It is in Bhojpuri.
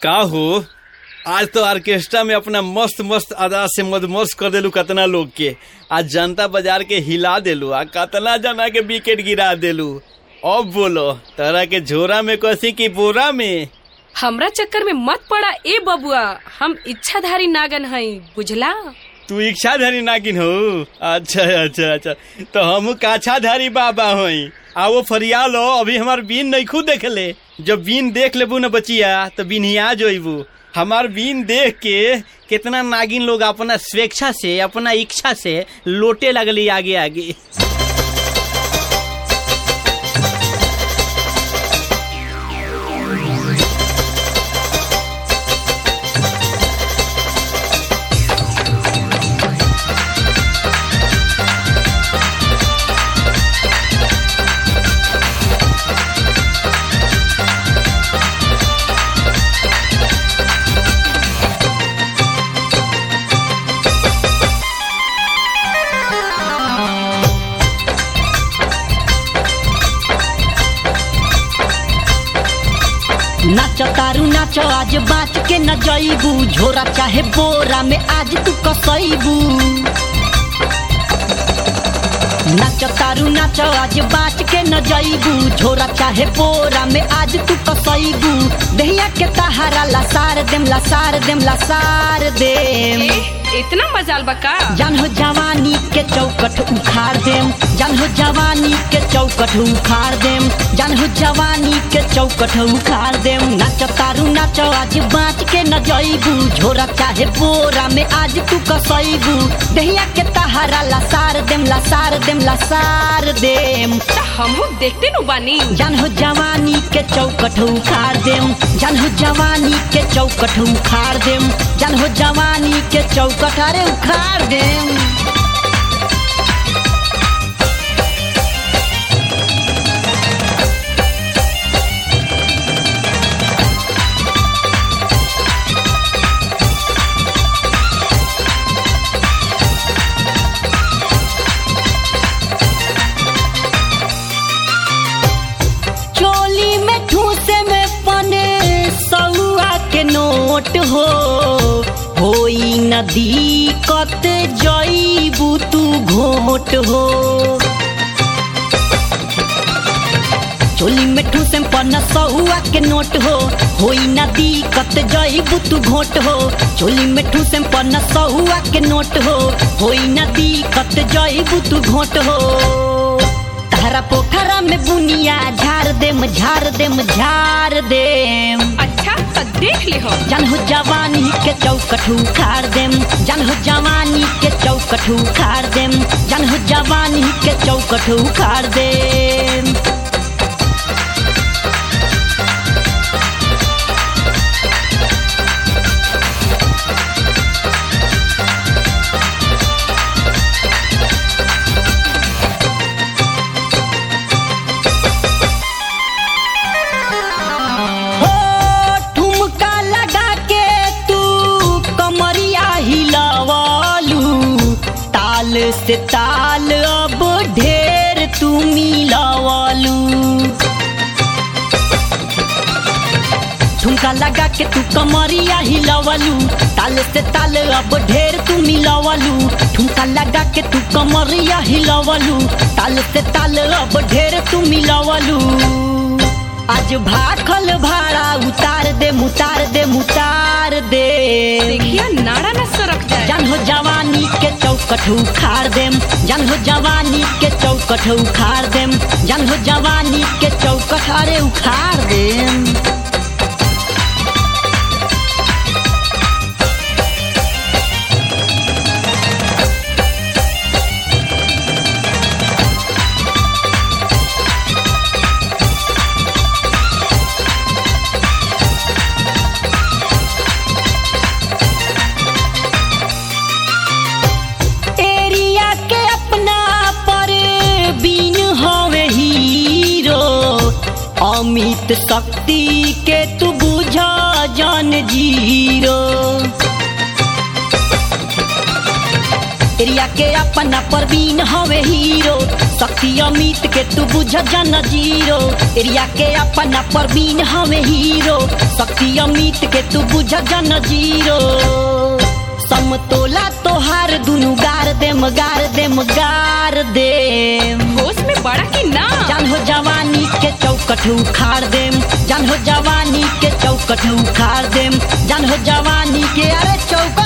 का हो आज तो ऑर्केस्ट्रा में अपना मस्त मस्त अदा से मदमस्त कर देलू कतना लोग के आज जनता बाजार के हिला देलू आ कतना जना के विकेट गिरा देलू अब बोलो तोरा के झोरा में कसी की बोरा में हमरा चक्कर में मत पड़ा ए बबुआ हम इच्छाधारी नागन हई बुझला तू इच्छाधारी नागिन हो अच्छा अच्छा अच्छा तो हम काछाधारी बाबा हई आ वो फरिया लो अभी हमार बीन नहीं खुद देख ले जब बीन देख लेबू न बचिया तो बिनिया जोबू हमार बीन देख के कितना नागिन लोग अपना स्वेच्छा से अपना इच्छा से लोटे लगली आगे आगे नाच तारू नाच आज बाच के न जईबू झोरा चाहे बोरा में आज तू कसईबू नाच तारू नाच आज बाच के न जईबू झोरा चाहे बोरा में आज तू कसईबू दहिया के तहारा लसार देम लसार देम लसार देम ए, इतना मजाल बका जान हो जवानी के चौकट उखाड़ देम जान हो जवानी के चौकट उखाड़ देम जान हो जवानी के चौकट उखाड़ देम नाच तारू नाच आज बाँच के न जईबू झोरा चाहे बोरा में आज तू कसईबू दहिया के तहारा लसार देम लसार देम लसार देम त हमहू देखते नु बानी जान हो जवानी के चौकट उखाड़ देम जान हो जवानी के चौकट उखाड़ देम जान हो जवानी के चौकट अरे उखाड़ देम चोली में ठूसे में पने सौआ के नोट हो होई नदी कत जईबू तू घोट हो चोली में ठूसे में पन सौआ के नोट हो होई नदी कत जईबू तू घोट हो चोली में ठूसे में पन सौआ के नोट हो होई नदी कत जईबू तू घोट हो तारा पोखरा में बुनिया झाड़ देम झाड़ देम झाड़ देम अच्छा त देख ले हो जन हो जवानी के चौकट उखाड़ देम जन हो जवानी के चौकट उखाड़ देम जन हो जवानी के चौकट उखाड़ देम हो ठुमका लगा के तू कमरिया हिलवालू ताल से ताल अब ढेर तू मिलवालू ठुमका लगा के तू कमरिया हिलवलू ताल से ताल अब ढेर तू मिलवलू ठुमका लगा के तू कमरिया हिलवलू ताल से ताल अब ढेर तू मिलवलू आज भाखल भाड़ा उतार दे मुतार दे मुतार दे देखिया नाड़ा न सरक जाए जन हो जवानी के चौकट उखाड़ देम जन हो जवानी के चौकट उखाड़ देम जन हो जवानी के चौकट अरे उखाड़ देम एरिया के अपना पर बीन हवे हीरो अमित शक्ति के तू बुझा जान जीरो एरिया के अपना परवीन हवे हीरो शक्ति अमित के तू बुझ जन जीरो एरिया के अपना परवीन हवे हीरो शक्ति अमित के तू बुझ जन जीरो समतोला तोहार दुनु गार देम गार देम गार देम होश में बड़ा की ना जान हो जवानी के चौकट उखाड़ देम जान हो जवानी के चौकट उखाड़ देम जान हो जवानी के अरे चौकट